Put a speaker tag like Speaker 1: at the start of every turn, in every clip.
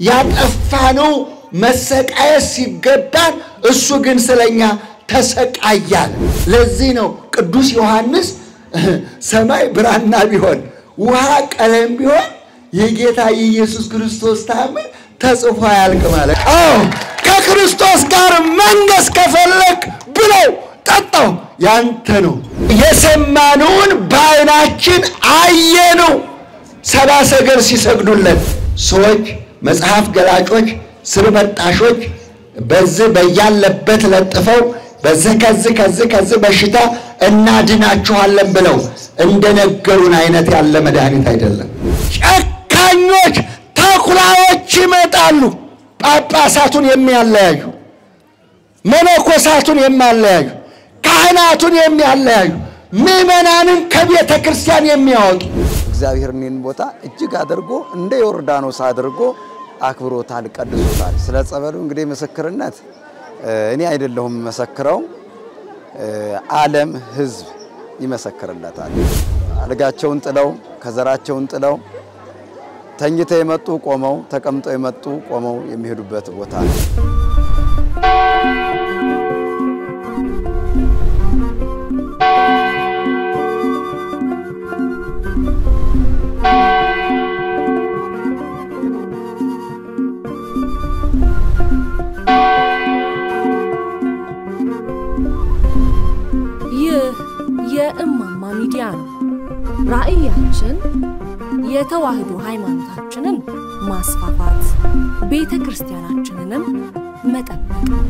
Speaker 1: ያጠፋነው መሰቃየት ሲገባን እሱ ግን ስለኛ ተሰቃያል። ለዚህ ነው ቅዱስ ዮሐንስ ሰማይ ብራና ቢሆን ውሃ ቀለም ቢሆን የጌታ የኢየሱስ ክርስቶስ ታምር ተጽፎ አያልቅ ማለት። አዎ ከክርስቶስ ጋር መንገስ ከፈለግ ብለው ጠጣው ያንተ ነው። የሰማነውን በዓይናችን አየነው። ሰብአ ሰገል ሲሰግዱለት ሰዎች፣ መጽሐፍ ገላጮች፣ ስር በጣሾች በዚህ በያለበት ለጥፈው በዚህ ከዚህ ከዚህ ከዚህ በሽታ እናድናችኋለን ብለው እንደነገሩን አይነት ያለ መድኃኒት አይደለም። ጨካኞች ተኩላዎች ይመጣሉ። ጳጳሳቱን የሚያለያዩ፣ መነኮሳቱን የሚያለያዩ፣ ካህናቱን የሚያለያዩ፣ ምዕመናንን ከቤተ ክርስቲያን የሚያወጡ
Speaker 2: እግዚአብሔር እኔን ቦታ እጅግ አድርጎ እንደ ዮርዳኖስ አድርጎ አክብሮታል፣ ቀድሶታል። ስለ ጸበሉ እንግዲህ ምስክርነት እኔ አይደለሁም መሰክረው፣ ዓለም ሕዝብ ይመሰክርለታል። አልጋቸውን ጥለው ከዘራቸውን ጥለው ተኝተው የመጡ ቆመው፣ ተቀምጠው የመጡ ቆመው የሚሄዱበት ቦታ ነው።
Speaker 3: ይህ የእማማ ሚዲያ ነው። ራዕያችን የተዋህዶ ሃይማኖታችንን ማስፋፋት፣ ቤተ ክርስቲያናችንንም መጠበቅ ነው።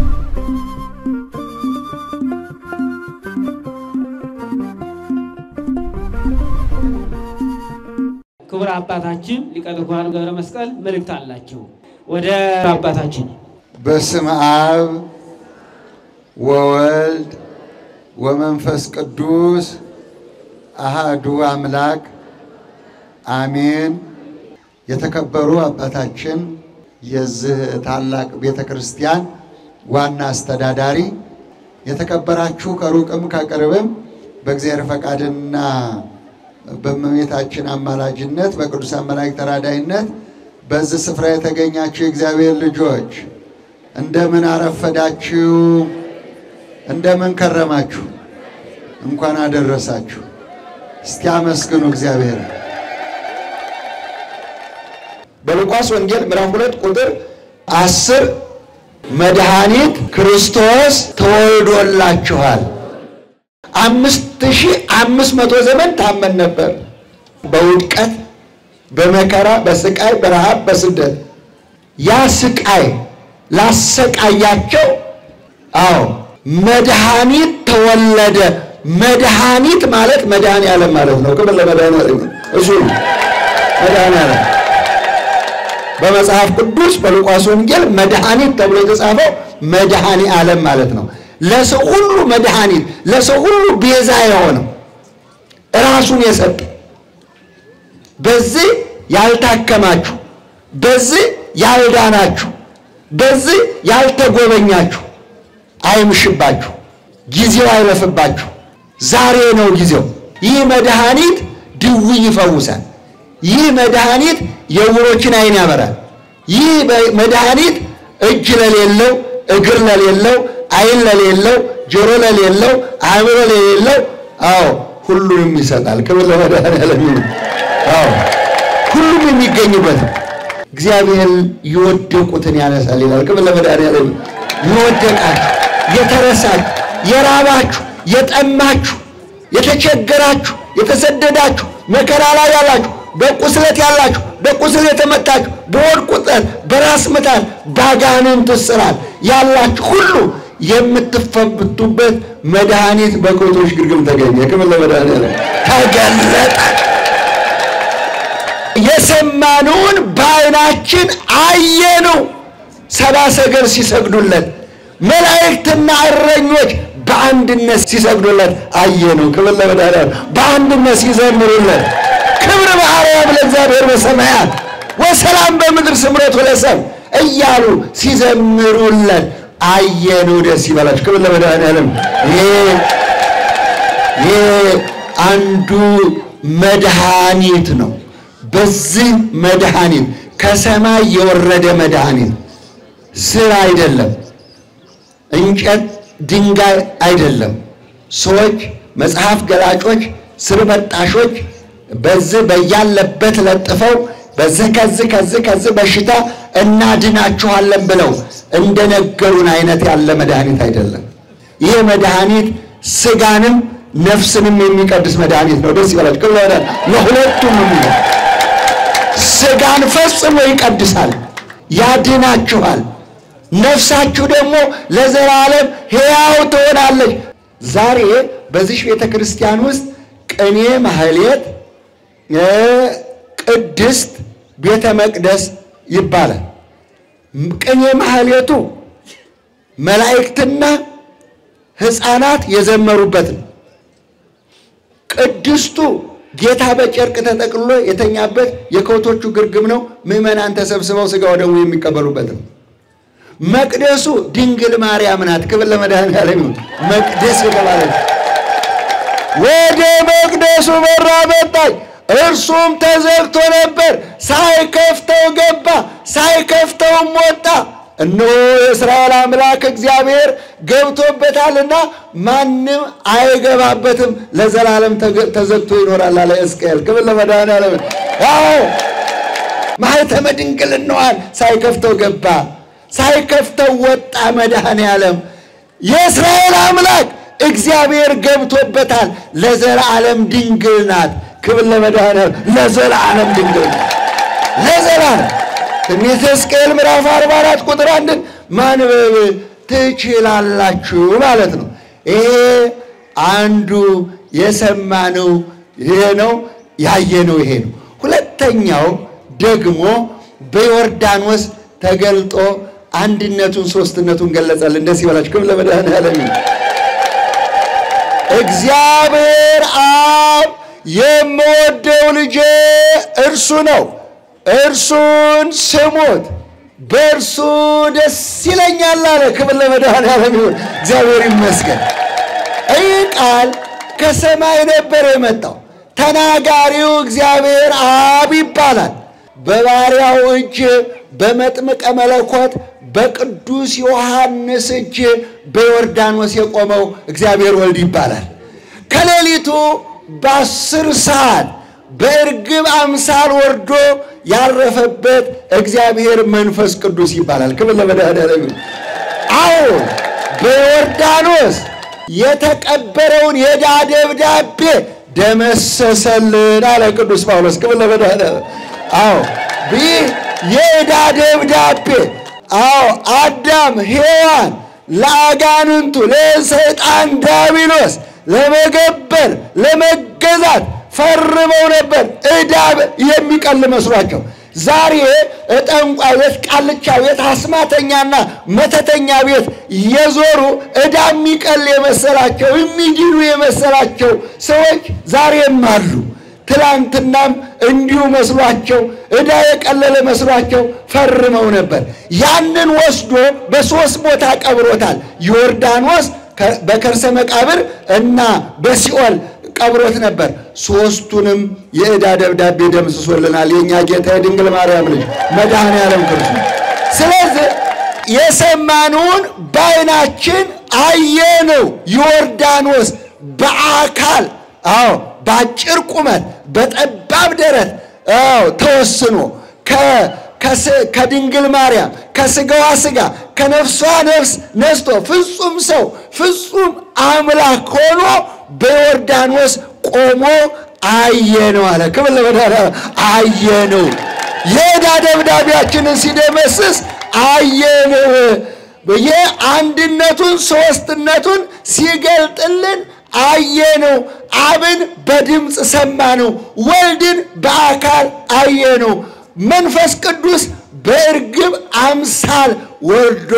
Speaker 4: ክቡር አባታችን ሊቀ ትጉሃን ገብረ መስቀል መልእክት አላቸው። ወደ አባታችን
Speaker 1: በስም አብ ወወልድ ወመንፈስ ቅዱስ አሃዱ አምላክ አሜን። የተከበሩ አባታችን የዚህ ታላቅ ቤተ ክርስቲያን ዋና አስተዳዳሪ፣ የተከበራችሁ ከሩቅም ከቅርብም በእግዚአብሔር ፈቃድና በእመቤታችን አማላጅነት በቅዱሳን መላእክት ተራዳይነት በዚህ ስፍራ የተገኛችሁ የእግዚአብሔር ልጆች እንደምን አረፈዳችሁ? እንደምን ከረማችሁ? እንኳን አደረሳችሁ። እስቲ አመስግኑ እግዚአብሔር። በሉቃስ ወንጌል ምዕራፍ ሁለት ቁጥር አስር መድኃኒት ክርስቶስ ተወልዶላችኋል። አምስት ሺህ አምስት መቶ ዘመን ታመን ነበር። በውድቀት በመከራ በስቃይ በረሃብ በስደት ያ ስቃይ ላሰቃያቸው አዎ መድኃኒት ተወለደ። መድኃኒት ማለት መድኃኔ ዓለም ማለት ነው። ክብር ለመድኃኔ ዓለም እሱ መድኃኔ ዓለም በመጽሐፍ ቅዱስ በሉቃስ ወንጌል መድኃኒት ተብሎ የተጻፈው መድኃኔ ዓለም ማለት ነው። ለሰው ሁሉ መድኃኒት፣ ለሰው ሁሉ ቤዛ የሆነው ራሱን የሰጠ በዚህ ያልታከማችሁ፣ በዚህ ያልዳናችሁ፣ በዚህ ያልተጎበኛችሁ አይምሽባችሁ፣ ጊዜው አይለፍባችሁ። ዛሬ ነው ጊዜው። ይህ መድኃኒት ድውይ ይፈውሳል። ይህ መድኃኒት የዕውሮችን ዓይን ያበራል። ይህ መድኃኒት እጅ ለሌለው፣ እግር ለሌለው፣ ዓይን ለሌለው፣ ጆሮ ለሌለው፣ አእምሮ ለሌለው፣ አዎ ሁሉንም ይሰጣል። ክብር ለመድኃኔዓለም ይሁን። አዎ ሁሉም የሚገኝበት እግዚአብሔር የወደቁትን ያነሳል ይላል። ክብር ለመድኃኔዓለም ይሁን። የወደቃችሁ፣ የተረሳችሁ፣ የራባችሁ፣ የጠማችሁ፣ የተቸገራችሁ፣ የተሰደዳችሁ፣ መከራ ላይ ያላችሁ በቁስለት ያላችሁ በቁስል የተመታችሁ በሆድ ቁጠት በራስ ምታት ባጋንንት እስራት ያላችሁ ሁሉ የምትፈቱበት መድኃኒት በከብቶች ግርግም ተገኘ። ክብር ለመድኃኔዓለም ተገለጠ። የሰማነውን በዓይናችን አየነው። ሰብአ ሰገል ሲሰግዱለት፣ መላእክትና እረኞች በአንድነት ሲሰግዱለት አየነው። ክብር ለመድኃኔዓለም በአንድነት ሲዘምሩለት ክብር በአርያም ለእግዚአብሔር በሰማያት ወሰላም በምድር ስምረቱ ለሰብእ እያሉ ሲዘምሩለት አየነው። ደስ ይበላችሁ። ክብር ለመድኃኔዓለም። ይህ አንዱ መድኃኒት ነው። በዚህ መድኃኒት ከሰማይ የወረደ መድኃኒት ስር አይደለም፣ እንጨት ድንጋይ አይደለም። ሰዎች መጽሐፍ ገላጮች፣ ስር በጣሾች በዚህ በያለበት ለጥፈው በዚህ ከዚህ ከዚህ ከዚህ በሽታ እናድናችኋለን ብለው እንደነገሩን አይነት ያለ መድኃኒት አይደለም። ይህ መድኃኒት ስጋንም ነፍስንም የሚቀድስ መድኃኒት ነው። ደስ ይበላችሁ። ክብር ለወላዲተ ለሁለቱም የሚለው ስጋን ፈጽሞ ይቀድሳል፣ ያድናችኋል። ነፍሳችሁ ደግሞ ለዘላለም ሕያው ትሆናለች። ዛሬ በዚህ ቤተ ክርስቲያን ውስጥ ቅኔ ማህሌት፣ ቅድስት ቤተ መቅደስ ይባላል። ቅኔ ማህሌቱ መላእክትና ሕፃናት የዘመሩበት ነው። ቅድስቱ ጌታ በጨርቅ ተጠቅልሎ የተኛበት የከብቶቹ ግርግም ነው። ምዕመናን ተሰብስበው ሥጋ ወደሙ የሚቀበሉበት ነው። መቅደሱ ድንግል ማርያም ናት። ክብር ለመድኃኔዓለም ይሁን። መቅደስ የተባለች ወደ መቅደሱ በራ መጣች። እርሱም ተዘግቶ ነበር። ሳይከፍተው ገባ፣ ሳይከፍተውም ወጣ። እነሆ የእስራኤል አምላክ እግዚአብሔር ገብቶበታልና ማንም አይገባበትም፣ ለዘላለም ተዘግቶ ይኖራል አለ ሕዝቅኤል። ክብር ለመድኃኔዓለም። አዎ ማኅተመ ድንግልናዋን ሳይከፍተው ገባ፣ ሳይከፍተው ወጣ። መድኃኔዓለም የእስራኤል አምላክ እግዚአብሔር ገብቶበታል። ለዘላለም ድንግል ናት። ክብር ለመድኃኔዓለም። ለዘላለም ድንግል ናት። ለዘላለም ትንቢተ ሕዝቅኤል ምዕራፍ 44 ቁጥር አንድን ማንበብ ትችላላችሁ ማለት ነው። ይሄ አንዱ የሰማነው ይሄ ነው፣ ያየነው ይሄ ነው። ሁለተኛው ደግሞ በዮርዳኖስ ተገልጦ አንድነቱን ሶስትነቱን ገለጸልን። ደስ ይበላችሁ። ክብር ለመድኃኔዓለም። እግዚአብሔር አብ የምወደው ልጄ እርሱ ነው እርሱን ስሙት፣ በእርሱ ደስ ይለኛል አለ። ክብር ለመድኃኔዓለም ይሁን፣ እግዚአብሔር ይመስገን። ይህ ቃል ከሰማይ ነበር የመጣው። ተናጋሪው እግዚአብሔር አብ ይባላል። በባሪያው እጅ በመጥምቀ መለኮት በቅዱስ ዮሐንስ እጅ በዮርዳኖስ የቆመው እግዚአብሔር ወልድ ይባላል። ከሌሊቱ በአስር ሰዓት በእርግብ አምሳል ወርዶ ያረፈበት እግዚአብሔር መንፈስ ቅዱስ ይባላል። ክብር ለመድኃኔዓለም። አዎ በዮርዳኖስ የተቀበረውን የዕዳ ደብዳቤ ደመሰሰልን አለ ቅዱስ ጳውሎስ። ክብር ለመድኃኔዓለም። አዎ ይህ የዕዳ ደብዳቤ አዎ አዳም ሔዋን ለአጋንንቱ ለሰይጣን ዳቢሎስ ለመገበር ለመገዛት ፈርመው ነበር። ዕዳ የሚቀል መስሏቸው ዛሬ ጠንቋይ ቤት፣ ቃልቻ ቤት፣ አስማተኛና መተተኛ ቤት የዞሩ ዕዳ የሚቀል የመሰላቸው የሚድኑ የመሰላቸው ሰዎች ዛሬም አሉ። ትላንትናም እንዲሁ መስሏቸው ዕዳ የቀለለ መስሏቸው ፈርመው ነበር። ያንን ወስዶ በሦስት ቦታ ቀብሮታል። ዮርዳኖስ በከርሰ መቃብር እና በሲኦል ቀብሮት ነበር። ሦስቱንም የዕዳ ደብዳቤ ደምስሶልናል የእኛ ጌታ የድንግል ማርያም ልጅ መድኃኔዓለም ክርስቶስ። ስለዚህ የሰማነውን በዓይናችን አየነው። ዮርዳኖስ በአካል አዎ፣ በአጭር ቁመት በጠባብ ደረት አዎ ተወስኖ ከድንግል ማርያም ከስጋዋ ስጋ ከነፍሷ ነፍስ ነስቶ ፍጹም ሰው ፍጹም አምላክ ሆኖ በዮርዳኖስ ቆሞ አየነው አለ። ክብር ለመድኃኔዓለም። አየነው የዕዳ ደብዳቤያችንን ሲደመስስ አየነው። የአንድነቱን ሦስትነቱን ሲገልጥልን አየነው። አብን በድምፅ ሰማነው፣ ወልድን በአካል አየነው። መንፈስ ቅዱስ በእርግብ አምሳል ወርዶ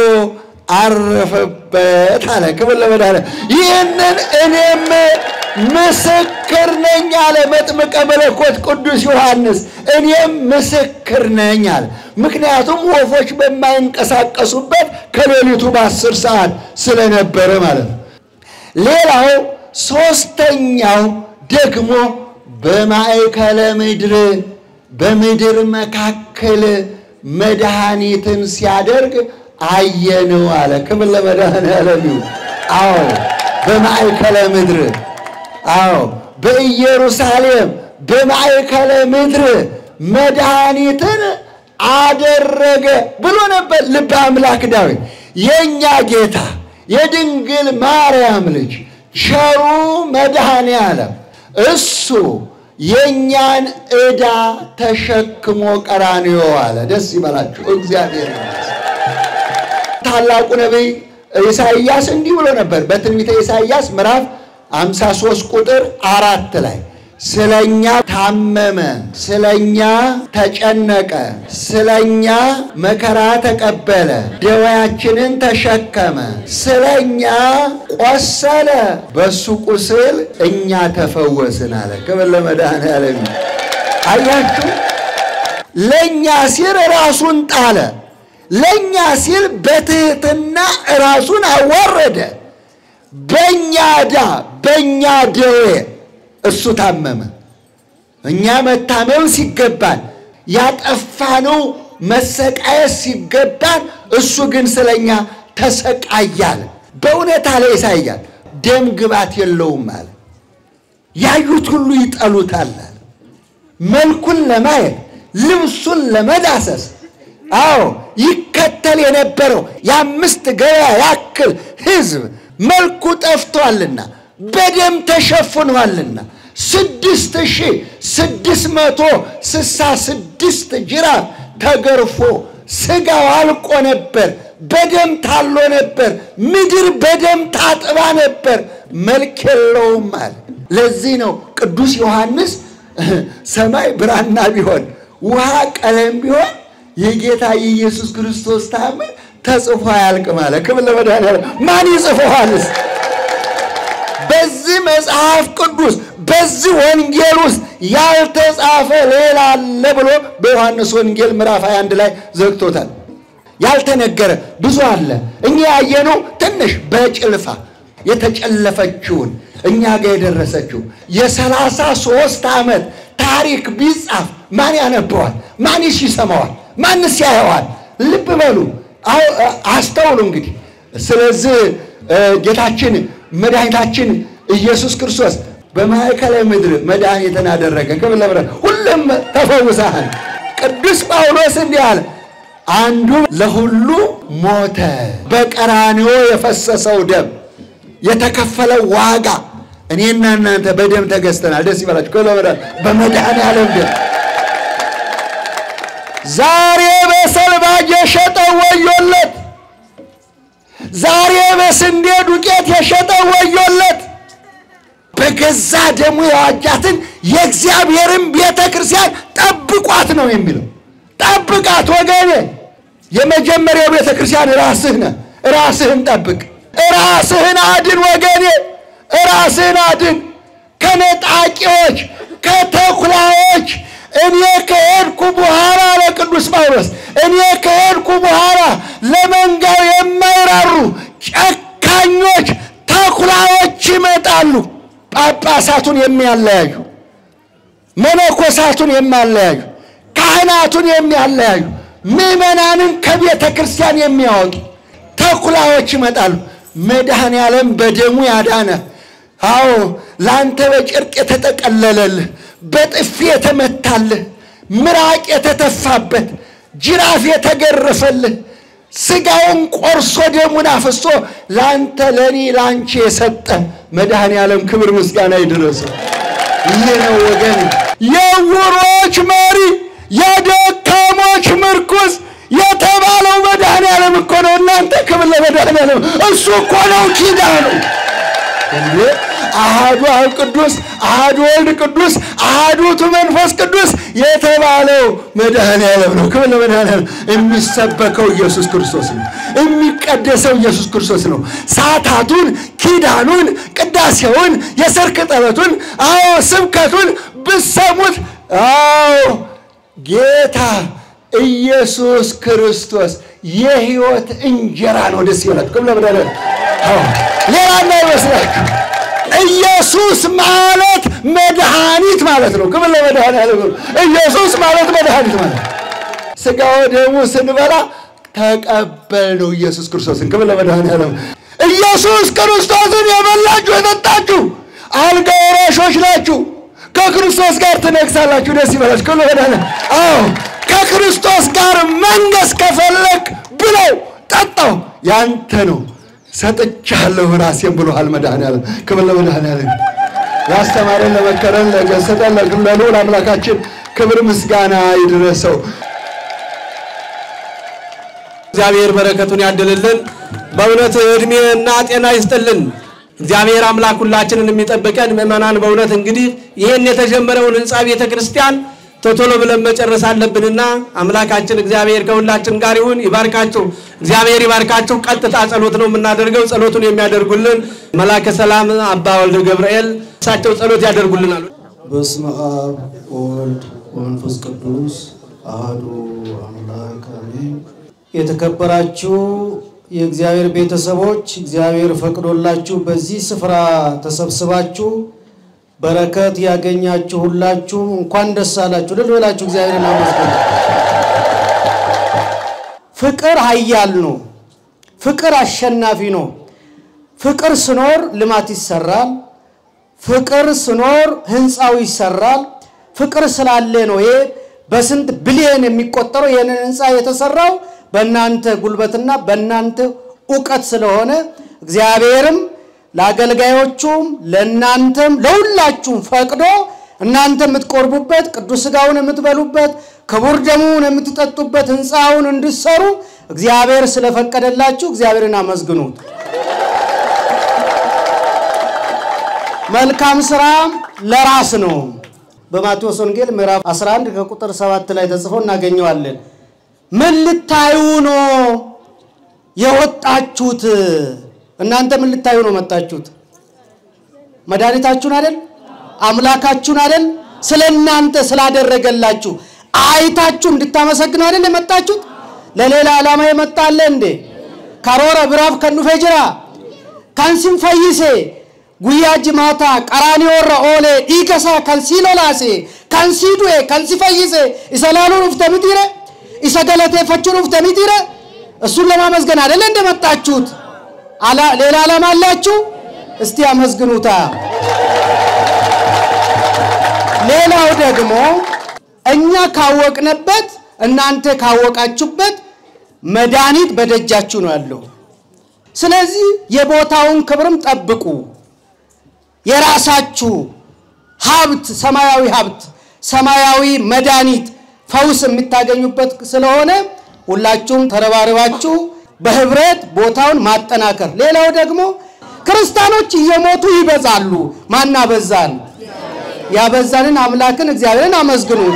Speaker 1: አረፈበት አለ። ክብር ለመድኃኔዓለም። ይህንን እኔም ምስክር ነኝ አለ መጥምቀ መለኮት ቅዱስ ዮሐንስ። እኔም ምስክር ነኝ አለ። ምክንያቱም ወፎች በማይንቀሳቀሱበት ከሌሊቱ በአስር ሰዓት ስለነበረ ማለት ነው። ሌላው ሦስተኛው ደግሞ በማእከለ ምድር በምድር መካከል መድኃኒትን ሲያደርግ አየነው አለ። ክብር ለመድኃኔዓለም ይሁን። አዎ በማእከለ ምድር አዎ በኢየሩሳሌም በማእከለ ምድር መድኃኒትን አደረገ ብሎ ነበር ልበ አምላክ ዳዊት። የእኛ ጌታ የድንግል ማርያም ልጅ ቸሩ መድኃኔ ዓለም እሱ የእኛን ዕዳ ተሸክሞ ቀራንዮ አለ። ደስ ይበላችሁ እግዚአብሔር ታላቁ ነቢይ ኢሳይያስ እንዲህ ብሎ ነበር በትንቢተ ኢሳይያስ ምዕራፍ 53 ቁጥር አራት ላይ ስለኛ ታመመ፣ ስለኛ ተጨነቀ፣ ስለኛ መከራ ተቀበለ፣ ደዌያችንን ተሸከመ፣ ስለኛ ቆሰለ፣ በሱ ቁስል እኛ ተፈወስን አለ። ክብር ለመድኃኔዓለም። አያችሁ፣ ለእኛ ሲል ራሱን ጣለ። ለእኛ ሲል በትህትና ራሱን አዋረደ። በእኛ ዕዳ በእኛ ደዌ እሱ ታመመ። እኛ መታመም ሲገባን ያጠፋነው መሰቃየት ሲገባን እሱ ግን ስለኛ ተሰቃያል። በእውነት አለ ኢሳይያስ ደም ግባት የለውም አለ። ያዩት ሁሉ ይጠሉታል አለ። መልኩን ለማየት ልብሱን ለመዳሰስ አዎ ይከተል የነበረው የአምስት ገበያ ያክል ሕዝብ መልኩ ጠፍቷልና በደም ተሸፍኗልና ስድስት ሺህ ስድስት መቶ ስሳ ስድስት ጅራፍ ተገርፎ ስጋው አልቆ ነበር። በደም ታሎ ነበር። ምድር በደም ታጥባ ነበር። መልክ የለውም አለ። ለዚህ ነው ቅዱስ ዮሐንስ ሰማይ ብራና ቢሆን ውሃ ቀለም ቢሆን የጌታ የኢየሱስ ክርስቶስ ታምር ተጽፎ አያልቅም አለ። ክብር ለመድኃኒዓለም። ማን ይጽፈዋልስ? በዚህ መጽሐፍ ቅዱስ በዚህ ወንጌል ውስጥ ያልተጻፈ ሌላ አለ ብሎ በዮሐንስ ወንጌል ምዕራፍ 21 ላይ ዘግቶታል። ያልተነገረ ብዙ አለ። እኛ ያየነው ትንሽ በጭልፋ የተጨለፈችውን እኛ ጋር የደረሰችው የሰላሳ ሦስት ዓመት ታሪክ ቢጻፍ ማን ያነበዋል? ማንስ ይሰማዋል? ማንስ ያየዋል? ልብ በሉ፣ አስተውሉ። እንግዲህ ስለዚህ ጌታችን መድኃኒታችን ኢየሱስ ክርስቶስ በማዕከለ ምድር መድኃኒትን አደረገ። ክብር ለምረ ሁሉም ተፈውሰሃል። ቅዱስ ጳውሎስ እንዲህ አለ፣ አንዱ ለሁሉ ሞተ። በቀራንዮ የፈሰሰው ደም የተከፈለው ዋጋ እኔና እናንተ በደም ተገዝተናል። ደስ ይበላችሁ። ክብር ለምረ በመድኃኔዓለም ደም ዛሬ በሰልባጅ የሸጠው ወዮለት። ዛሬ በስንዴ ዱቄት የሸጠው ወዮለት። በገዛ ደሙ የዋጃትን የእግዚአብሔርን ቤተ ክርስቲያን ጠብቋት ነው የሚለው። ጠብቃት ወገኔ። የመጀመሪያው ቤተ ክርስቲያን ራስህ ነህ። ራስህን ጠብቅ። ራስህን አድን ወገኔ። ራስህን አድን ከነጣቂዎች፣ ከተኩላዎች እኔ ከሄድኩ በኋላ ለቅዱስ ጳውሎስ እኔ ከሄድኩ በኋላ ለመንጋው የማይራሩ ጨካኞች ተኩላዎች ይመጣሉ። ጳጳሳቱን የሚያለያዩ፣ መነኮሳቱን የሚያለያዩ፣ ካህናቱን የሚያለያዩ፣ ምዕመናንን ከቤተ ክርስቲያን የሚያወጡ ተኩላዎች ይመጣሉ። መድኃኔ ዓለም በደሙ ያዳነ አዎ ለአንተ በጨርቅ የተጠቀለለልህ በጥፊ የተመታልህ ምራቅ የተተፋበት ጅራፍ የተገረፈልህ ስጋውን ቆርሶ ደሙን አፍሶ ለአንተ ለእኔ ለአንቺ የሰጠ መድኃኔ ዓለም ክብር ምስጋና ይድረሰው። ይህ ነው ወገን፣ የዕውሮች መሪ የደካሞች ምርኩዝ የተባለው መድኃኔ ዓለም እኮ ነው። እናንተ ክብር ለመድኃኔ ዓለም። እሱ እኮ ነው ኪዳኑ እንዴ አሃዱ አብ ቅዱስ አሃዱ ወልድ ቅዱስ አሃዱ ውእቱ መንፈስ ቅዱስ የተባለው መድኃኔ ዓለም ነው። ክብር ለመድኃኔ ዓለም። የሚሰበከው ኢየሱስ ክርስቶስ ነው። የሚቀደሰው ኢየሱስ ክርስቶስ ነው። ሰዓታቱን፣ ኪዳኑን፣ ቅዳሴውን፣ የሰርክ ጠበቱን፣ አዎ ስብከቱን ብሰሙት አዎ ጌታ ኢየሱስ ክርስቶስ የሕይወት እንጀራ ነው። ደስ ይላል። ክብር ለመድኃኔ ዓለም። ሌላ እንዳይመስላችሁ ኢየሱስ ማለት መድኃኒት ማለት ነው። ክብር ለመድኃኒዓለም ይሁን። ኢየሱስ ማለት መድኃኒት ማለት ነው። ሥጋው ደሙ ስንበላ ተቀበልነው ኢየሱስ ክርስቶስን። ክብር ለመድኃኒዓለም። ኢየሱስ ክርስቶስን የበላችሁ የጠጣችሁ አልጋ ወራሾች ናችሁ። ከክርስቶስ ጋር ትነግሳላችሁ። ደስ ይበላችሁ። ክብር ለመድኃኒዓለም። አዎ ከክርስቶስ ጋር መንገስ ከፈለግ ብለው ጠጣው፣ ያንተ ነው ሰጥቻለሁ ራሴን ብሎሃል መድኃኒዓለም። ክብር ለመድኃኒዓለም። ያስተማረን ለመከረን ለገሰጠን ለልዑል አምላካችን ክብር ምስጋና ይድረሰው።
Speaker 5: እግዚአብሔር በረከቱን ያድልልን። በእውነት እድሜ እና ጤና ይስጥልን። እግዚአብሔር አምላክ ሁላችንን የሚጠብቀን ምእመናን፣ በእውነት እንግዲህ ይህን የተጀመረውን ህንፃ ቤተ ክርስቲያን ቶቶሎ ብለን መጨረስ አለብንና አምላካችን እግዚአብሔር ከሁላችን ጋር ይሁን። ይባርካችሁ፣ እግዚአብሔር ይባርካችሁ። ቀጥታ ጸሎት ነው የምናደርገው። ጸሎቱን የሚያደርጉልን መላከ ሰላም አባ ወልደ ገብርኤል እሳቸው ጸሎት ያደርጉልናል።
Speaker 6: በስመ አብ ወወልድ ወመንፈስ ቅዱስ አሐዱ አምላክ አሜን። የተከበራችሁ የእግዚአብሔር ቤተሰቦች እግዚአብሔር ፈቅዶላችሁ በዚህ ስፍራ ተሰብስባችሁ በረከት ያገኛችሁ ሁላችሁ እንኳን ደስ አላችሁ። ልል በላችሁ እግዚአብሔርን አመስግኑ። ፍቅር ኃያል ነው። ፍቅር አሸናፊ ነው። ፍቅር ስኖር ልማት ይሰራል። ፍቅር ስኖር ህንፃው ይሰራል። ፍቅር ስላለ ነው ይሄ በስንት ቢሊየን የሚቆጠረው ይህንን ህንፃ የተሰራው በእናንተ ጉልበትና በእናንተ እውቀት ስለሆነ እግዚአብሔርም ለአገልጋዮቹም ለእናንተም ለሁላችሁም ፈቅዶ እናንተ የምትቆርቡበት ቅዱስ ሥጋውን የምትበሉበት ክቡር ደሙን የምትጠጡበት ህንፃውን እንድሰሩ እግዚአብሔር ስለፈቀደላችሁ እግዚአብሔርን አመስግኑት። መልካም ስራ ለራስ ነው። በማቴዎስ ወንጌል ምዕራፍ 11 ከቁጥር 7 ላይ ተጽፎ እናገኘዋለን። ምን ልታዩ ነው የወጣችሁት? እናንተ ምን ልታዩ ነው መጣችሁት? መድኃኒታችሁን አይደል? አምላካችሁን አይደል? ስለ እናንተ ስላደረገላችሁ አይታችሁ እንድታመሰግኑ አይደል የመጣችሁት? ለሌላ ዓላማ የመጣለ እንዴ? ካሮረ ብራፍ ከኑፌ ጅራ ካንሲን ፈይሴ ጉያ ጅማታ ቀራኒዮረ ኦሌ ዲገሳ ከንሲ ሎላሴ ከንሲ ዱኤ ከንሲ ፈይሴ ኢሰ ላሉን ኡፍተ ሚጢረ ኢሰ ገለቴፈቹን ኡፍተ ሚጢረ እሱን ለማመስገን አይደለ እንደመጣችሁት? አላ- ሌላ ዓላማ አላችሁ? እስቲ አመስግኑታ። ሌላው ደግሞ እኛ ካወቅንበት እናንተ ካወቃችሁበት መድኃኒት በደጃችሁ ነው ያለው። ስለዚህ የቦታውን ክብርም ጠብቁ። የራሳችሁ ሀብት ሰማያዊ ሀብት ሰማያዊ መድኃኒት ፈውስ የምታገኙበት ስለሆነ ሁላችሁም ተረባርባችሁ በህብረት ቦታውን ማጠናከር። ሌላው ደግሞ ክርስቲያኖች እየሞቱ ይበዛሉ። ማን አበዛን? ያበዛንን አምላክን እግዚአብሔርን አመስግኑት።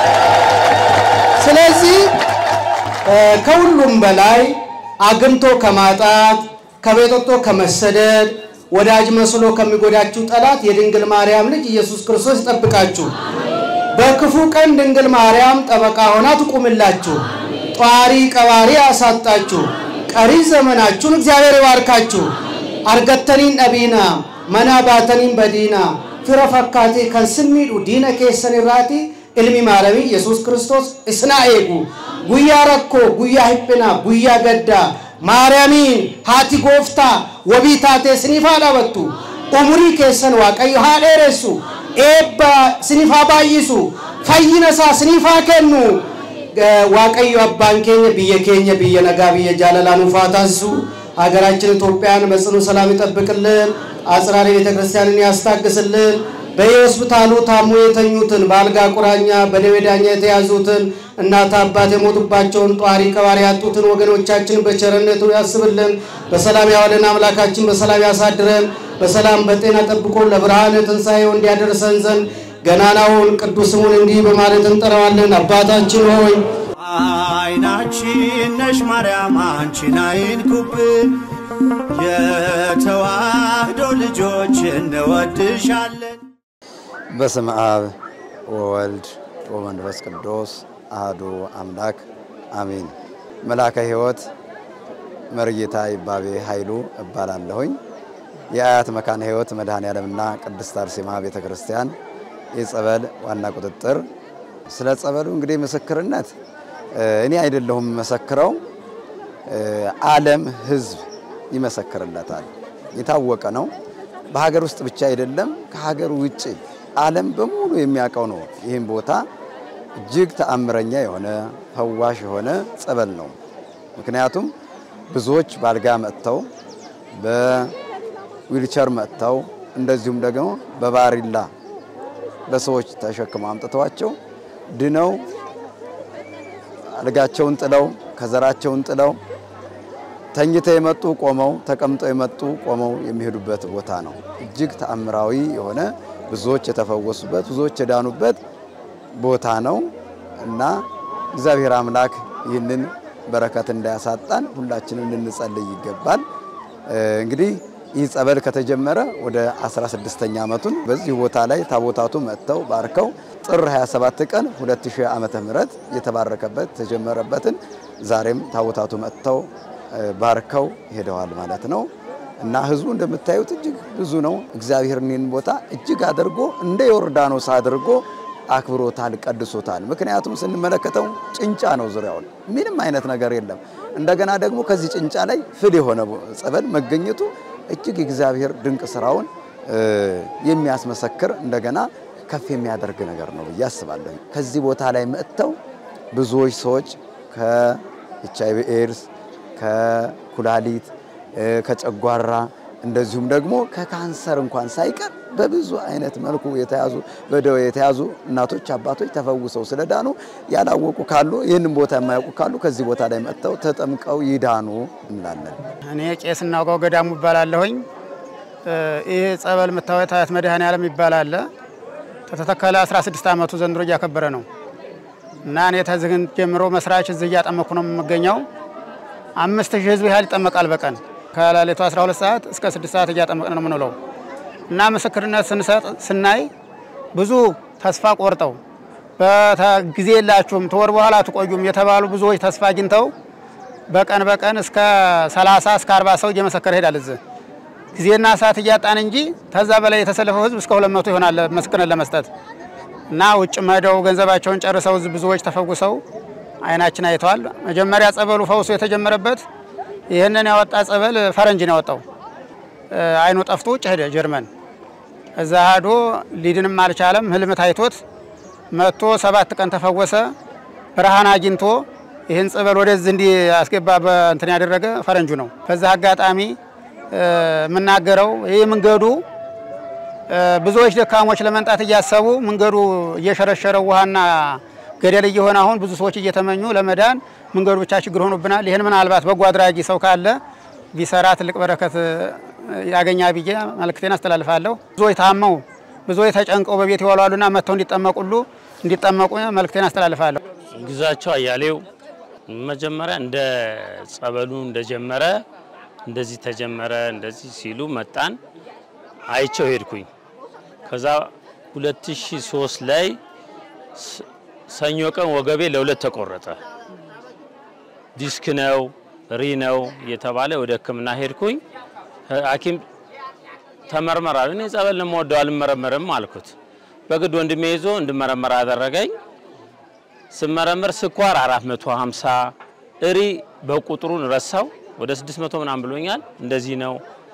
Speaker 6: ስለዚህ እ ከሁሉም በላይ አግኝቶ ከማጣት ከቤት ወጥቶ ከመሰደድ ወዳጅ መስሎ ከሚጎዳችሁ ጠላት የድንግል ማርያም ልጅ ኢየሱስ ክርስቶስ ይጠብቃችሁ። በክፉ ቀን ድንግል ማርያም ጠበቃ ሆና ትቁምላችሁ። ጧሪ ቀባሪ ያሳጣችሁ። ቀሪ ዘመናችሁን እግዚአብሔር ይባርካችሁ። አርገተኒን ጠቢና መና ባተኒን በዲና ፊረ ፈካቴ ከንስሚዱ ዲነ ኬሰን ራቲ ilmi maaramii yesus kristos isna eegu guyyaa rakkoo guyyaa hiphinaa guyyaa gaddaa maariyamiin haati gooftaa wabii taatee siniif haa dhabattu umurii keessan waaqayyo haa dheeressu eebba siniif haa baay'isu fayyina isaa siniif haa kennu waaqayyo abbaan keenya biyya keenya biyya nagaa biyya jaalalaa nuuf haa taasisu ሀገራችን ኢትዮጵያን በጽኑ ሰላም ይጠብቅልን። አጽራሪ ቤተ ክርስቲያንን ያስታግስልን። በየሆስፒታሉ ታሞ የተኙትን በአልጋ ቁራኛ በደዌ ዳኛ የተያዙትን እናት አባት የሞቱባቸውን ጧሪ ቀባሪ ያጡትን ወገኖቻችን በቸርነቱ ያስብልን። በሰላም ያዋለን አምላካችን በሰላም ያሳድረን። በሰላም በጤና ጠብቆ ለብርሃነ ትንሣኤው እንዲያደርሰን ዘንድ ገናናውን ቅዱስ ስሙን እንዲህ በማለት እንጠራዋለን። አባታችን ሆይ
Speaker 7: አይናችን ነሽ ማርያም አንቺን አይንኩብን፣ የተዋህዶ ልጆች እንወድሻለን።
Speaker 2: በስመ አብ ወወልድ ወመንፈስ ቅዱስ አህዱ አምላክ አሜን። መልአከ ሕይወት መርጌታ ይባቤ ኃይሉ እባላለሁኝ። የአያት መካነ ሕይወት መድኃኔ ዓለምና ቅድስት አርሴማ ቤተ ክርስቲያን የጸበል ዋና ቁጥጥር። ስለ ጸበሉ እንግዲህ ምስክርነት እኔ አይደለሁም መሰክረው፣ ዓለም ሕዝብ ይመሰክርለታል። የታወቀ ነው። በሀገር ውስጥ ብቻ አይደለም፣ ከሀገር ውጭ ዓለም በሙሉ የሚያውቀው ነው። ይህም ቦታ እጅግ ተአምረኛ የሆነ ፈዋሽ የሆነ ጸበል ነው። ምክንያቱም ብዙዎች ባልጋ መጥተው በዊልቸር መጥተው እንደዚሁም ደግሞ በባሪላ በሰዎች ተሸክመው አምጥተዋቸው ድነው አልጋቸውን ጥለው ከዘራቸውን ጥለው ተኝተው የመጡ ቆመው፣ ተቀምጠው የመጡ ቆመው የሚሄዱበት ቦታ ነው። እጅግ ተአምራዊ የሆነ ብዙዎች የተፈወሱበት ብዙዎች የዳኑበት ቦታ ነው እና እግዚአብሔር አምላክ ይህንን በረከት እንዳያሳጣን ሁላችንም ልንጸልይ ይገባል። እንግዲህ ይህ ጸበል ከተጀመረ ወደ 16ኛ ዓመቱን በዚህ ቦታ ላይ ታቦታቱ መጥተው ባርከው ጥር 27 ቀን 2000 ዓመተ ምህረት የተባረከበት የተጀመረበትን ዛሬም ታቦታቱ መጥተው ባርከው ሄደዋል ማለት ነው እና ህዝቡ እንደምታዩት እጅግ ብዙ ነው። እግዚአብሔር ይህን ቦታ እጅግ አድርጎ እንደ ዮርዳኖስ አድርጎ አክብሮታል፣ ቀድሶታል። ምክንያቱም ስንመለከተው ጭንጫ ነው ዙሪያውን፣ ምንም አይነት ነገር የለም። እንደገና ደግሞ ከዚህ ጭንጫ ላይ ፍል የሆነ ጸበል መገኘቱ እጅግ እግዚአብሔር ድንቅ ስራውን የሚያስመሰክር እንደገና ከፍ የሚያደርግ ነገር ነው ብዬ አስባለሁ። ከዚህ ቦታ ላይ መጥተው ብዙዎች ሰዎች ከኤች አይ ቪ ኤድስ፣ ከኩላሊት፣ ከጨጓራ እንደዚሁም ደግሞ ከካንሰር እንኳን ሳይቀር በብዙ አይነት መልኩ የተያዙ በደዌ የተያዙ እናቶች አባቶች ተፈውሰው ስለዳኑ ያላወቁ ካሉ ይህንን ቦታ የማያውቁ ካሉ ከዚህ ቦታ ላይ መጥተው ተጠምቀው ይዳኑ እንላለን።
Speaker 8: እኔ ቄስ እናውቀው ገዳሙ ይባላለሁኝ። ይህ ጸበል የምታዩት አያት መድኃኔ ዓለም ይባላል። ከተተከለ 16 ዓመቱ ዘንድሮ እያከበረ ነው እና እኔ ተዝህን ጀምሮ መስራች እዚህ እያጠመኩ ነው የምገኘው። አምስት ሺህ ህዝብ ያህል ይጠመቃል በቀን ከሌሊቱ 12 ሰዓት እስከ 6 ሰዓት እያጠመቅን ነው የምንውለው እና ምስክርነት ስንሰጥ ስናይ ብዙ ተስፋ ቆርጠው በጊዜ የላችሁም ተወር በኋላ አትቆዩም የተባሉ ብዙዎች ተስፋ አግኝተው በቀን በቀን እስከ 30 እስከ 40 ሰው እየመሰከረ ይሄዳል። እዚህ ጊዜና ሰዓት እያጣን እንጂ ከዛ በላይ የተሰለፈው ህዝብ እስከ 200 ይሆናል ምስክርነት ለመስጠት እና ውጭ መደው ገንዘባቸውን ጨርሰው ብዙዎች ተፈውሰው አይናችን አይተዋል። መጀመሪያ ጸበሉ ፈውሶ የተጀመረበት ይህንን ያወጣ ጸበል ፈረንጅ ነው ያወጣው። አይኑ ጠፍቶ ውጭ ሄደ ጀርመን። እዛ ሄዶ ሊድንም አልቻለም። ህልም ታይቶት መጥቶ ሰባት ቀን ተፈወሰ። ብርሃን አግኝቶ ይህን ጸበል ወደዚህ እንዲ አስገባ በእንትን ያደረገ ፈረንጁ ነው። በዛ አጋጣሚ የምናገረው ይህ መንገዱ ብዙዎች ደካሞች ለመንጣት እያሰቡ መንገዱ እየሸረሸረው ውሃና ገደል እየሆነ አሁን ብዙ ሰዎች እየተመኙ ለመዳን መንገዱ ብቻ ችግር ሆኖብናል። ይህን ምናልባት በጎ አድራጊ ሰው ካለ ቢሰራ ትልቅ በረከት ያገኛ ብዬ መልእክቴን አስተላልፋለሁ። ብዙዎች ታመው ብዙዎች ተጨንቀው በቤት ይዋሏሉና መጥተው እንዲጠመቁሉ እንዲጠመቁ መልእክቴን አስተላልፋለሁ።
Speaker 9: ግዛቸው አያሌው መጀመሪያ እንደ ጸበሉ እንደጀመረ እንደዚህ ተጀመረ እንደዚህ ሲሉ መጣን አይቸው ሄድኩኝ። ከዛ 2003 ላይ ሰኞ ቀን ወገቤ ለሁለት ተቆረጠ። ዲስክ ነው ሪ ነው እየተባለ ወደ ሕክምና ሄድኩኝ። ሐኪም ተመርመራል። እኔ ጸበል ነው የምወደው አልመረመርም አልኩት። በግድ ወንድሜ ይዞ እንድመረመር አደረገኝ። ስመረመር ስኳር 450 እሪ በቁጥሩን ረሳው ወደ 600 ምናምን ብሎኛል። እንደዚህ ነው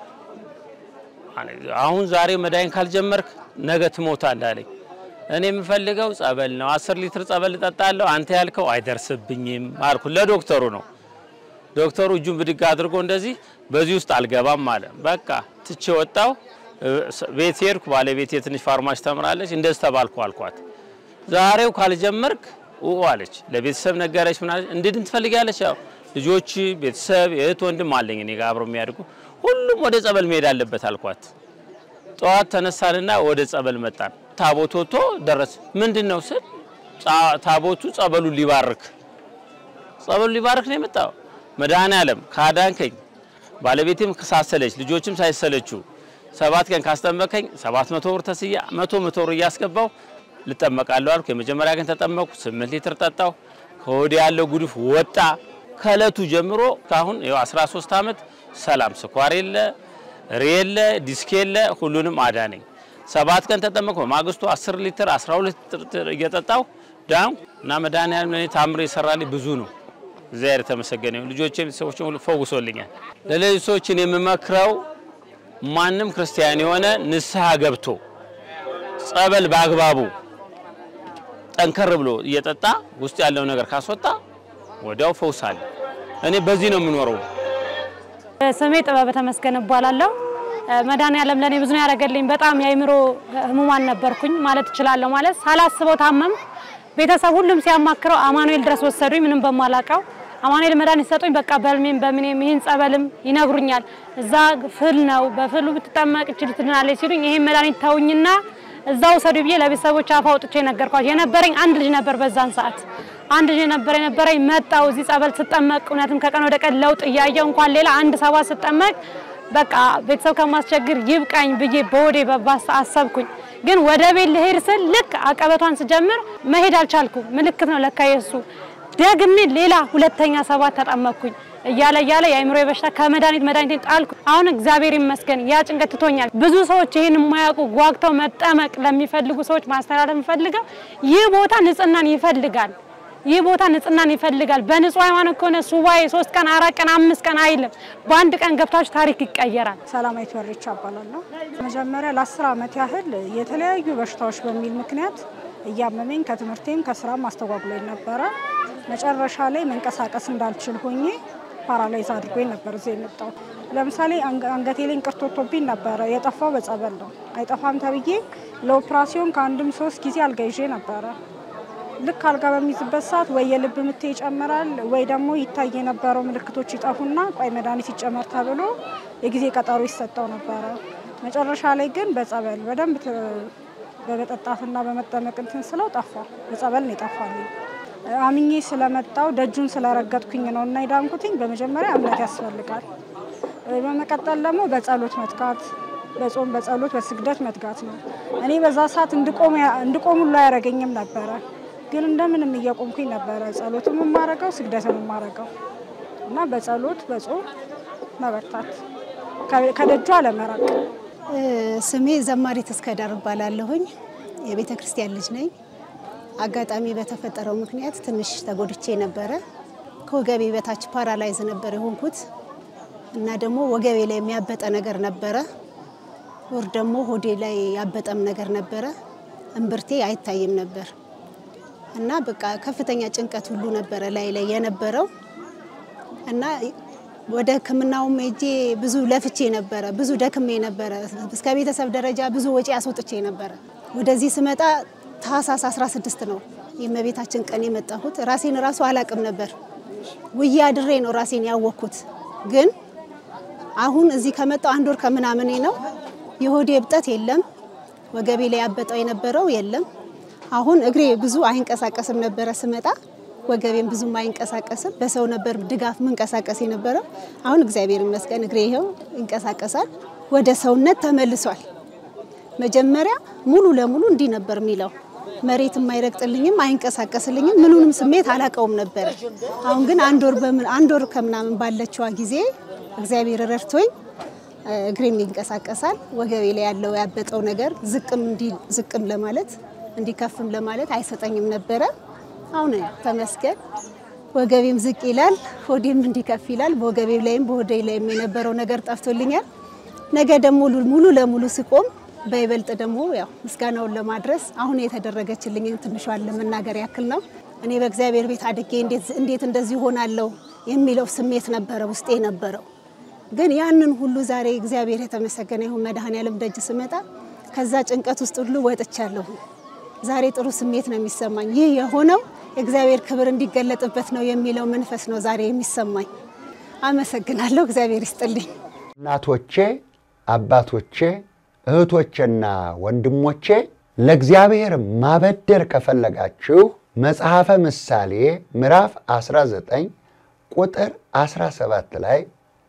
Speaker 9: አሁን ዛሬ መድኃኒት ካልጀመርክ ነገ ትሞታለህ አለኝ። እኔ የምፈልገው ጸበል ነው። 10 ሊትር ጸበል እጠጣለሁ። አንተ ያልከው አይደርስብኝም አልኩ። ለዶክተሩ ነው። ዶክተሩ እጁን ብድግ አድርጎ እንደዚህ በዚህ ውስጥ አልገባም አለ። በቃ ትቼ ወጣው። ቤት ሄድኩ። ባለቤቴ ትንሽ ፋርማሲ ተምራለች። እንደዚህ ተባልኩ አልኳት። ዛሬው ካልጀመርክ ኡ አለች። ለቤተሰብ ነገረች። ምን አለች? እንድድን ትፈልጊያለች? ያው ልጆች፣ ቤተሰብ፣ እህት ወንድም አለኝ እኔ ጋር አብረው የሚያድጉ ሁሉም ወደ ጸበል መሄድ አለበት አልኳት። ጠዋት ተነሳንና ወደ ጸበል መጣን። ታቦት ወጥቶ ደረስ። ምንድን ነው ስል ታቦቱ ጸበሉ ሊባርክ ጸበሉ ሊባርክ ነው የመጣው። መድኃኔዓለም ካዳንከኝ፣ ባለቤቴም ሳሰለች፣ ልጆችም ሳይሰለችው ሰባት ቀን ካስጠመቀኝ ሰባት መቶ ብር ተስያ መቶ መቶ ብር እያስገባው ልጠመቃለሁ አልኩ። የመጀመሪያ ቀን ተጠመቅኩ። ስምንት ሊትር ጠጣው። ከወዲ ያለው ጉድፍ ወጣ። ከእለቱ ጀምሮ ካሁን ይኸው 13 ዓመት ሰላም፣ ስኳር የለ ሬ የለ ዲስክ የለ ሁሉንም አዳነኝ። ሰባት ቀን ተጠመቅኩ። በማግስቱ 10 ሊትር 12 ሊትር እየጠጣሁ ዳንኩ እና መድኃኒዓለም ለእኔ ታምር የሰራልኝ ብዙ ነው። እግዚአብሔር የተመሰገነ ይሁን። ልጆቼም ቤተሰቦቼም ሁሉ ፈውሶልኛል። ለሌሎች ሰዎችን የምመክረው ማንም ክርስቲያን የሆነ ንስሐ ገብቶ ጸበል በአግባቡ ጠንከር ብሎ እየጠጣ ውስጥ ያለው ነገር ካስወጣ ወዲያው ፈውስ አለ። እኔ በዚህ ነው የምኖረው።
Speaker 10: ስሜ ጥበበ ተመስገን እባላለሁ። መድኃኒዓለም ለእኔ ብዙ ነው ያደረገልኝ። በጣም የአእምሮ ህሙማን ነበርኩኝ ማለት እችላለሁ። ማለት ሳላስበው ታመም ቤተሰብ ሁሉም ሲያማክረው አማኑኤል ድረስ ወሰዱኝ። ምንም በማላውቀው አማኑኤል መድኃኒት ሰጡኝ። በቃ በህልሜም በምኔም ይህን ጸበልም ይነግሩኛል። እዛ ፍል ነው በፍሉ ብትጠመቅ እችል ትድናለች ሲሉኝ ይሄን መድኃኒት ተውኝና እዛ ውሰዱ ብዬ ለቤተሰቦች አፍ አውጥቼ ነገርኳቸው። የነበረኝ አንድ ልጅ ነበር በዛን ሰዓት አንድ ልጅ ነበር የነበረኝ። መጣው እዚህ ጸበል ስጠመቅ እውነትም ከቀን ወደ ቀን ለውጥ እያየው እንኳን ሌላ አንድ ሰባት ስጠመቅ በቃ ቤተሰብ ከማስቸግር ይብቃኝ ብዬ በወዴ በባስ አሰብኩኝ። ግን ወደ ቤት ልሄድ ስል ልክ አቀበቷን ስጀምር መሄድ አልቻልኩም። ምልክት ነው ለካ የሱ ደግሜ ሌላ ሁለተኛ ሰባት ተጠመቅኩኝ። እያለ እያለ የአእምሮ በሽታ ከመድኃኒት መድኃኒቴን ጣልኩ። አሁን እግዚአብሔር ይመስገን ያ ጭንቀት ትቶኛል። ብዙ ሰዎች ይህን የማያውቁ ጓግተው መጠመቅ ለሚፈልጉ ሰዎች ማስተላለፍ የምፈልገው ይህ ቦታ ንጽህናን ይፈልጋል። ይህ ቦታ ንጽህናን ይፈልጋል። በንጹህ ሃይማኖት ከሆነ ሱባኤ ሶስት ቀን አራት ቀን አምስት ቀን አይልም። በአንድ ቀን ገብታችሁ ታሪክ ይቀየራል።
Speaker 11: ሰላማዊት ወሬቻ እባላለሁ። መጀመሪያ ለአስር ዓመት ያህል የተለያዩ በሽታዎች በሚል ምክንያት እያመመኝ ከትምህርቴም ከስራም አስተጓጉሎኝ ነበረ። መጨረሻ ላይ መንቀሳቀስ እንዳልችል ሆኜ ፓራላይዝ አድርጎኝ ነበር እዚህ የመጣው። ለምሳሌ አንገቴ ላይ እንቅርት ወጥቶብኝ ነበረ። የጠፋው በጸበል ነው። አይጠፋም ተብዬ ለኦፕራሲዮን ከአንድም ሶስት ጊዜ አልጋ ይዤ ነበረ። ልክ አልጋ በሚይዝበት ሰዓት ወይ የልብ ምቴ ይጨምራል ወይ ደግሞ ይታይ የነበረው ምልክቶች ይጠፉና ቆይ መድኃኒት ይጨመር ተብሎ የጊዜ ቀጠሮ ይሰጠው ነበረ። መጨረሻ ላይ ግን በጸበል በደንብ በመጠጣትና በመጠመቅ እንትን ስለው ጠፋ። በጸበል ነው የጠፋልኝ። አምኜ ስለመጣው ደጁን ስለረገጥኩኝ ነው እና የዳንኩትኝ። በመጀመሪያ እምነት ያስፈልጋል። በመቀጠል ደግሞ በጸሎት መትጋት፣ በጾም በጸሎት በስግደት መትጋት ነው። እኔ በዛ ሰዓት እንድቆም ሁሉ አያደርገኝም ነበረ ግን እንደምንም እየቆምኩኝ ነበረ ጸሎትም የማረገው ስግደትም የማረገው እና በጸሎት በጾም መበርታት ከደጁ አለመራቅ።
Speaker 12: ስሜ ዘማሪት እስከዳር እባላለሁኝ። የቤተ ክርስቲያን ልጅ ነኝ። አጋጣሚ በተፈጠረው ምክንያት ትንሽ ተጎድቼ ነበረ። ከወገቤ በታች ፓራላይዝ ነበር የሆንኩት እና ደግሞ ወገቤ ላይ የሚያበጠ ነገር ነበረ። ወር ደግሞ ሆዴ ላይ ያበጠም ነገር ነበረ። እምብርቴ አይታይም ነበር እና በቃ ከፍተኛ ጭንቀት ሁሉ ነበረ ላይ ላይ የነበረው እና ወደ ሕክምናውም ሄጄ ብዙ ለፍቼ ነበረ፣ ብዙ ደክሜ ነበረ። እስከ ቤተሰብ ደረጃ ብዙ ወጪ አስወጥቼ ነበረ። ወደዚህ ስመጣ ታህሳስ 16 ነው የእመቤታችን ቀን የመጣሁት። ራሴን ራሱ አላቅም ነበር። ውዬ አድሬ ነው ራሴን ያወቅኩት። ግን አሁን እዚህ ከመጣው አንድ ወር ከምናምኔ ነው። የሆዴ እብጠት የለም፣ ወገቤ ላይ ያበጠው የነበረው የለም። አሁን እግሬ ብዙ አይንቀሳቀስም ነበረ ስመጣ ወገቤም ብዙም አይንቀሳቀስም። በሰው ነበር ድጋፍ ምንቀሳቀስ የነበረው። አሁን እግዚአብሔር ይመስገን እግሬ ይኸው ይንቀሳቀሳል፣ ወደ ሰውነት ተመልሷል። መጀመሪያ ሙሉ ለሙሉ እንዲህ ነበር የሚለው መሬትም አይረግጥልኝም፣ አይንቀሳቀስልኝም፣ ምኑንም ስሜት አላቀውም ነበረ። አሁን ግን አንድ ወር በምን አንድ ወር ከምናምን ባለችዋ ጊዜ እግዚአብሔር ረድቶኝ እግሬም ይንቀሳቀሳል። ወገቤ ላይ ያለው ያበጠው ነገር ዝቅም እንዲ ዝቅም ለማለት እንዲከፍም ለማለት አይሰጠኝም ነበረ። አሁን ተመስገን ወገቤም ዝቅ ይላል፣ ሆዴም እንዲከፍ ይላል። በወገቤ ላይም በሆዴ ላይም የነበረው ነገር ጠፍቶልኛል። ነገ ደግሞ ሙሉ ለሙሉ ስቆም በይበልጥ ደግሞ ያው ምስጋናውን ለማድረስ አሁን የተደረገችልኝን ትንሿን ለመናገር ያክል ነው። እኔ በእግዚአብሔር ቤት አድጌ እንዴት እንደዚህ ሆናለሁ የሚለው ስሜት ነበረ ውስጤ ነበረው። ግን ያንን ሁሉ ዛሬ እግዚአብሔር የተመሰገነ ይሁን መድኃኔዓለም ደጅ ስመጣ ከዛ ጭንቀት ውስጥ ሁሉ ወጥቻለሁ። ዛሬ ጥሩ ስሜት ነው የሚሰማኝ። ይህ የሆነው የእግዚአብሔር ክብር እንዲገለጥበት ነው የሚለው መንፈስ ነው ዛሬ የሚሰማኝ። አመሰግናለሁ። እግዚአብሔር ይስጥልኝ።
Speaker 1: እናቶቼ፣ አባቶቼ፣ እህቶቼና ወንድሞቼ ለእግዚአብሔር ማበደር ከፈለጋችሁ መጽሐፈ ምሳሌ ምዕራፍ 19 ቁጥር 17 ላይ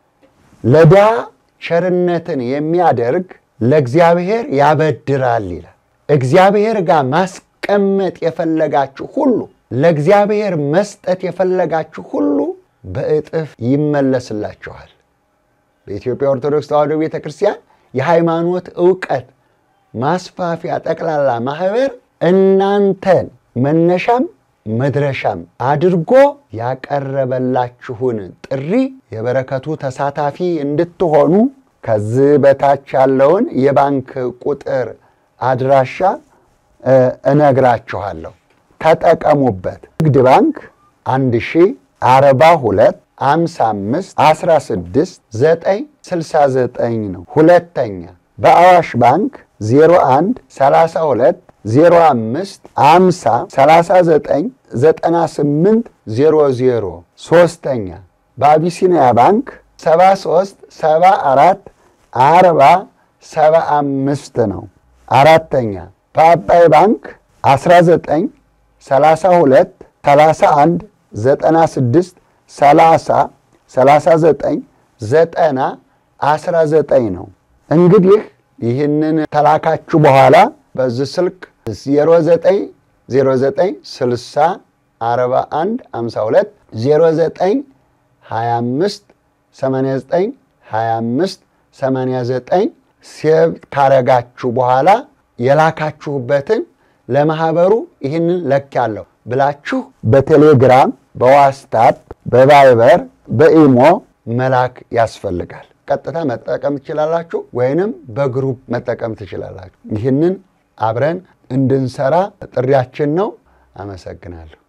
Speaker 1: ለድሃ ቸርነትን የሚያደርግ ለእግዚአብሔር ያበድራል ይላል። እግዚአብሔር ጋር ማስቀመጥ የፈለጋችሁ ሁሉ ለእግዚአብሔር መስጠት የፈለጋችሁ ሁሉ በእጥፍ ይመለስላችኋል። በኢትዮጵያ ኦርቶዶክስ ተዋሕዶ ቤተ ክርስቲያን የሃይማኖት እውቀት ማስፋፊያ ጠቅላላ ማህበር እናንተን መነሻም መድረሻም አድርጎ ያቀረበላችሁን ጥሪ የበረከቱ ተሳታፊ እንድትሆኑ ከዚህ በታች ያለውን የባንክ ቁጥር አድራሻ እነግራችኋለሁ። ተጠቀሙበት። ንግድ ባንክ 1042 55 16 969 ነው። ሁለተኛ በአዋሽ ባንክ 01 32 05 50 39 98 00 ሶስተኛ በአቢሲኒያ ባንክ 73 74 40 75 ነው። አራተኛ በአባይ ባንክ 19 32 31 96 30 39 90 19 ነው። እንግዲህ ይህንን ተላካችሁ በኋላ በዚህ ስልክ 09 09 60 41 52 09 25 89 25 89 ሴቭ ካረጋችሁ በኋላ የላካችሁበትን ለማህበሩ ይህንን ለኪያለሁ ብላችሁ በቴሌግራም፣ በዋትስአፕ፣ በቫይበር፣ በኢሞ መላክ ያስፈልጋል። ቀጥታ መጠቀም ትችላላችሁ፣ ወይንም በግሩፕ መጠቀም ትችላላችሁ። ይህንን አብረን እንድንሰራ ጥሪያችን ነው። አመሰግናለሁ።